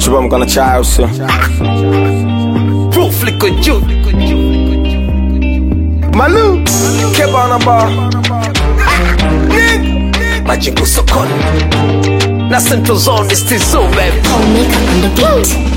chupa mkono chai usio Proof liko juu Malu Keba on a bar majengo sokoni na Central Zone is still so baby Omega on the beat.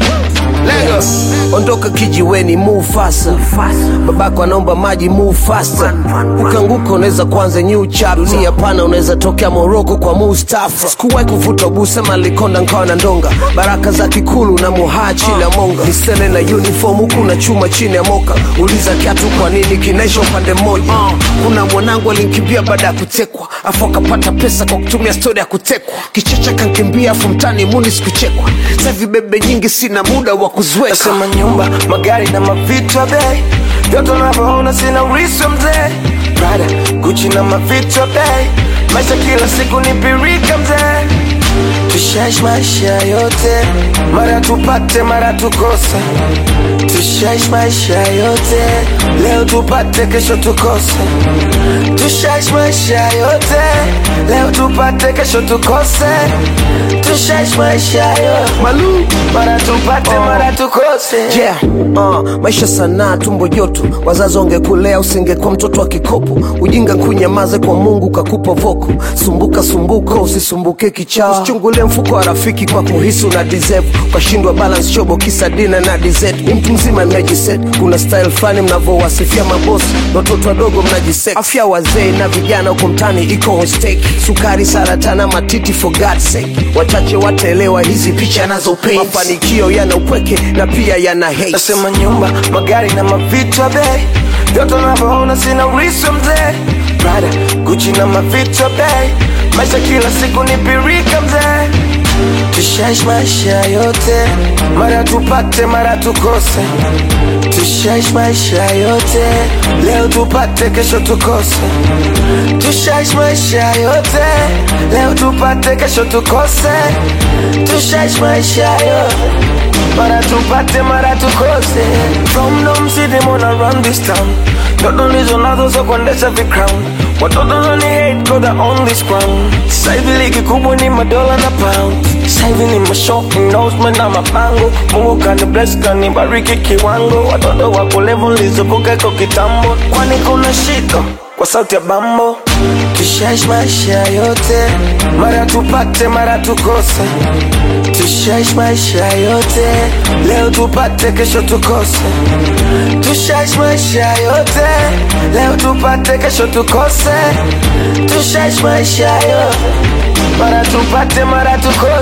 Lagos ondoka kijiweni move faster babako anaomba maji move faster ukanguka unaweza kuanza new chapter dunia pana unaweza tokea Morocco kwa Mustafa sikuwahi kuvuta busema likonda nkawa na ndonga baraka za kikulu na muhaa chini ya monga misele na uniform huku na chuma chini ya moka uliza kiatu kwa nini kinaisha upande mmoja kuna mwanangu alinkimbia baada ya kutekwa afu akapata pesa kwa kutumia stori ya kutekwa kichecha kankimbia afu mtani muni sikuchekwa sahivi bebe nyingi sina muda wa kuziweka Nasema nyumba, magari na mavitu ya bei vyote unavyoona sina urithi wa mzee Prada, Gucci na mavitu ya bei maisha kila siku ni pirika mzee Tushaishi maisha yote mara tupate mara tukose Tushaishi maisha yote leo tupate kesho tukose Tushaishi maisha yote leo tupate kesho tukose Tushaishi maisha yote Malu mara tupate mara tukose yeah. uh, maisha sanaa tumbo joto wazazi wangekulea usingekuwa mtoto wa kikopo ujinga kunyamaze kwa mungu kakupa voko sumbuka sumbuka usisumbuke kichaa usichungulie mfuko wa rafiki kwa kuhisi una deserve ukashindwa balance shobo kisa dina na dessert ni mtu mzima mnajiset kuna style fulani mnavyowasifia mabosi na watoto wadogo mnajisek afya wazee na vijana huko mtani iko on stake sukari saratana matiti for God's sake wachache wataelewa hizi picha nazo paint mafanikio yana upweke na pia yana hate Nasema nyumba, magari na mavitu ya bei vyote unavyoona sina urithi wa mzee Prada, Gucci na mavitu ya bei maisha kila siku ni pirika mzee Tushaishi maisha yote mara tupate mara tukose Tushaishi maisha yote leo tupate kesho tukose Tushaishi maisha yote leo tupate kesho tukose Tushaishi maisha yote mara tupate mara tukose From Dom City mona run this town Ndoto ndizo nazo za kuendesha vicrown Watoto nani hate cause I own this crown Sasa hivi ligi kubwa ni madola na pound Sasa hivi ni mashow endorsement na mapango Mungu kani bless kani bariki kiwango Watoto wako level nilizovuka iko kitambo Kwani kuna shida kwa sauti ya bambo Tushaishi maisha yote mara tupate mara tukose Tushaishi maisha yote leo tupate kesho tukose Tushaishi maisha yote leo tupate kesho tukose Tushaishi maisha yote mara tupate mara tukose